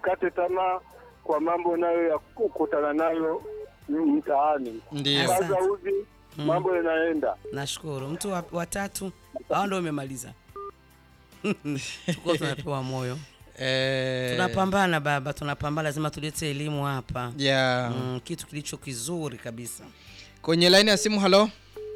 wasikate tamaa kwa mambo nayo ya kukutana nayo mtaani. Ndio. Asante. Kaza uzi, mambo yanaenda. Nashukuru. Mtu wa, wa tatu hao ndio umemaliza. Tuko tunapewa moyo. Eh, Tunapambana baba, tunapambana, lazima tulete elimu hapa. yeah. Mm, kitu kilicho kizuri kabisa. Kwenye laini ya simu, halo,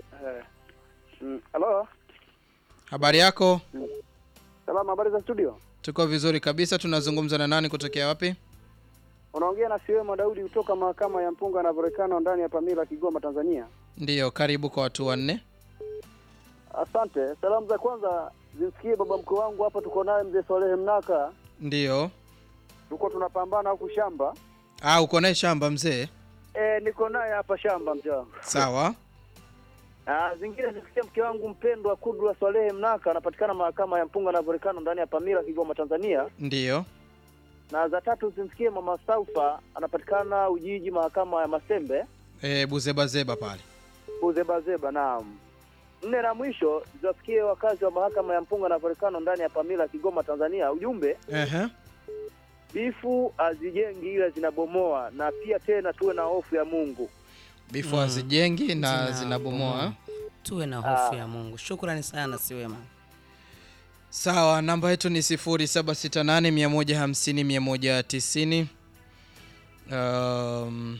Halo, habari yako? salama, habari za studio? Tuko vizuri kabisa. Tunazungumza na nani kutokea wapi? Unaongea na Siwema Daudi kutoka mahakama ya mpunga na volkano ndani ya Pamila, Kigoma, Tanzania. Ndiyo, karibu kwa watu wanne. Asante. Salamu za kwanza zimsikie baba mkwe wangu hapa, tuko naye mzee Swalehe Mnaka, Ndiyo. tuko tunapambana huku shamba. Ah, uko naye shamba mzee? E, niko naye hapa shamba mzee wangu. Sawa. Ah, zingine zimsikie mke wangu mpendwa Kudra Swalehe Mnaka, anapatikana mahakama ya mpunga na volkano ndani ya Pamila, Kigoma, Tanzania. Ndiyo. Na za tatu zimsikie mama Saufa, anapatikana Ujiji, mahakama ya Masembe. E, buzebazeba pale. Uzebazeba, naam. Nne na mwisho ziwasikie wakazi wa mahakama ya mpunga na volkano ndani ya Pamila, Kigoma, Tanzania. Ujumbe, Ehe. bifu hazijengi ila zinabomoa, na pia tena tuwe na hofu ya Mungu. Bifu hazijengi na Zina- zinabomoa. Tuwe na hofu ya Mungu. Shukrani sana Siwema. Sawa, namba yetu ni 0768 150 190. Um,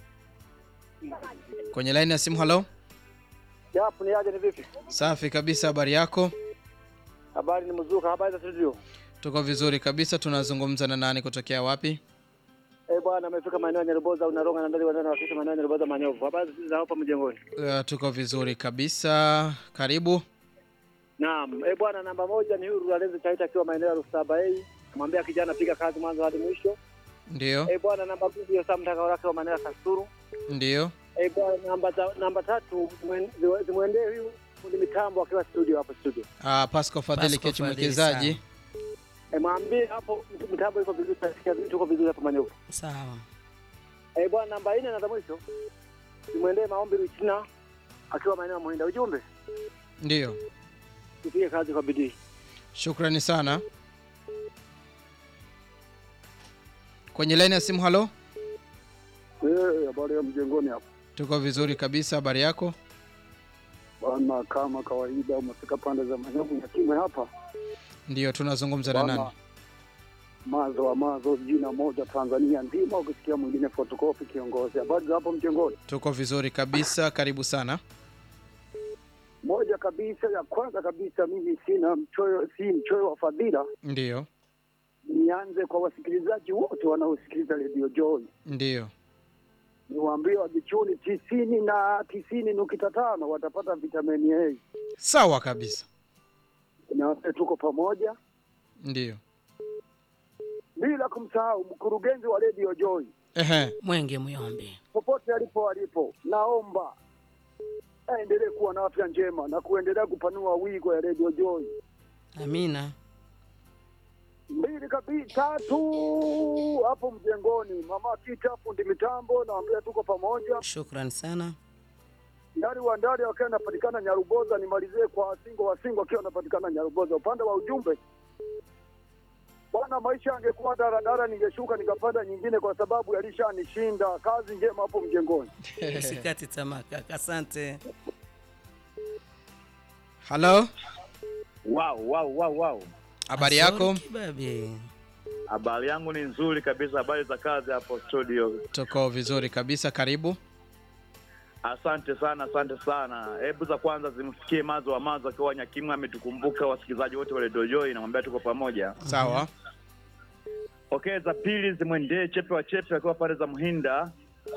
kwenye laini ya simu, halo. Japo ni aje, ni vipi? Safi kabisa, habari yako? Habari ni mzuka, habari za studio. Tuko vizuri kabisa. Tunazungumza na nani kutokea wapi? Eh bwana, amefika maeneo ya Nyaruboza, unaronga na ndani wadana wakisha maeneo ya Nyaruboza Manyovu. Habari za hapa mjengoni? Uh, tuko vizuri kabisa. Karibu. Naam. Eh bwana, namba moja ni huyu Alenzi Chaita akiwa maeneo ya Rusaba A. Namwambia kijana piga kazi mwanzo hadi mwisho. Ndio, Eh bwana, namba mbili ya Sam Mtaka wake wa maeneo ya Kasuru. ndio. Eh bwana, namba ta, namba tatu zimwen- ziwe- zimwendee huyu fundi mitambo akiwa studio hapo studio. Uh, Pasco Fadhili Pasco Kechi Fadhili, mwekezaji. Eh mwambie hapo mitambo iko vizuri, tunasikia vitu tuko vizuri hapo Manyovu. Sawa. Eh bwana, namba nne na za mwisho zimwendee maombi Ruchina akiwa maeneo ya Muhinda. Ujumbe Ndio, tupige kazi kwa bidii. shukrani sana. Kwenye laini ya simu, halo. Eh, habari ya mjengoni hapo Tuko vizuri kabisa, habari yako? bwana, kama kawaida umefika pande za Manyovu Nyakimwe hapa Ndio, tunazungumza na nani? bwana, mazo wa mazo, jina moja Tanzania nzima, ukisikia mwingine fotokopi kiongozi. Habari za hapo mjengoni? Tuko vizuri kabisa, karibu sana. Moja kabisa, ya kwanza kabisa, mimi sina mchoyo, si mchoyo wa fadhila. Ndio, Nianze kwa wasikilizaji wote wanaosikiliza Radio Joy, ndio. niwaambie wajichuni tisini na tisini nukta tano watapata vitamini A. Sawa kabisa. Niwaambie tuko pamoja, Ndio. bila kumsahau mkurugenzi wa Radio Joy Ehe. Mwenge Muyombe. popote alipo alipo, naomba aendelee kuwa na afya njema na kuendelea kupanua wigo ya Radio Joy. Amina. Mbili kabisa, tatu hapo mjengoni, mama Tita fundi mitambo, naambia tuko pamoja. Shukrani sana. Ndari wa ndari wakiwa anapatikana Nyaruboza, nimalizie kwa Singo wa Singo akiwa anapatikana Nyaruboza. Upande wa ujumbe bwana, maisha angekuwa daradara, ningeshuka nikapanda nyingine, kwa sababu yalishanishinda. Kazi njema hapo mjengoni. Usikati tamaa kaka. Asante. Halo, Wow, wow, wow, wow. habari Asante yako? Kibabe. Habari yangu ni nzuri kabisa. Habari za kazi hapo studio? Tuko vizuri kabisa, karibu. Asante sana, asante sana. Hebu za kwanza zimfikie Mazo wa Mazo akiwa Nyakimwe, ametukumbuka wasikilizaji wote wa Radio Joy, namwambia tuko pamoja. Sawa. Okay, za pili zimwendee Chepe wa Chepe akiwa pale za Mhinda.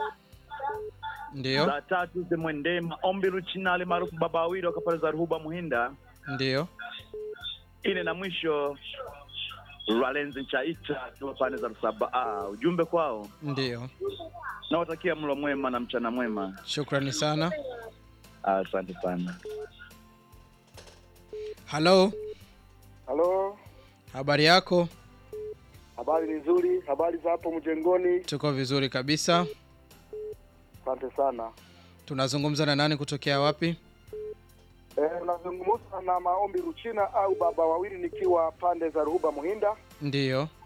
Ndio, Za tatu zimwendee Maombi Ruchinali maarufu Baba Wawili akiwa pale za Ruhuba Muhinda. ndio. Ine na mwisho Ralenzi Chaita akiwa pande za Rusaba. Ah, ujumbe kwao, Ndio. nawatakia mlo mwema na mchana mwema. Shukrani sana. Asante sana. Halo, Halo, habari yako? habari ni nzuri. Habari za hapo mjengoni? Tuko vizuri kabisa. Asante sana. Tunazungumza na nani kutokea wapi? Eh, unazungumza na maombi Ruchina au baba wawili, nikiwa pande za Ruhuba Muhinda. Ndio.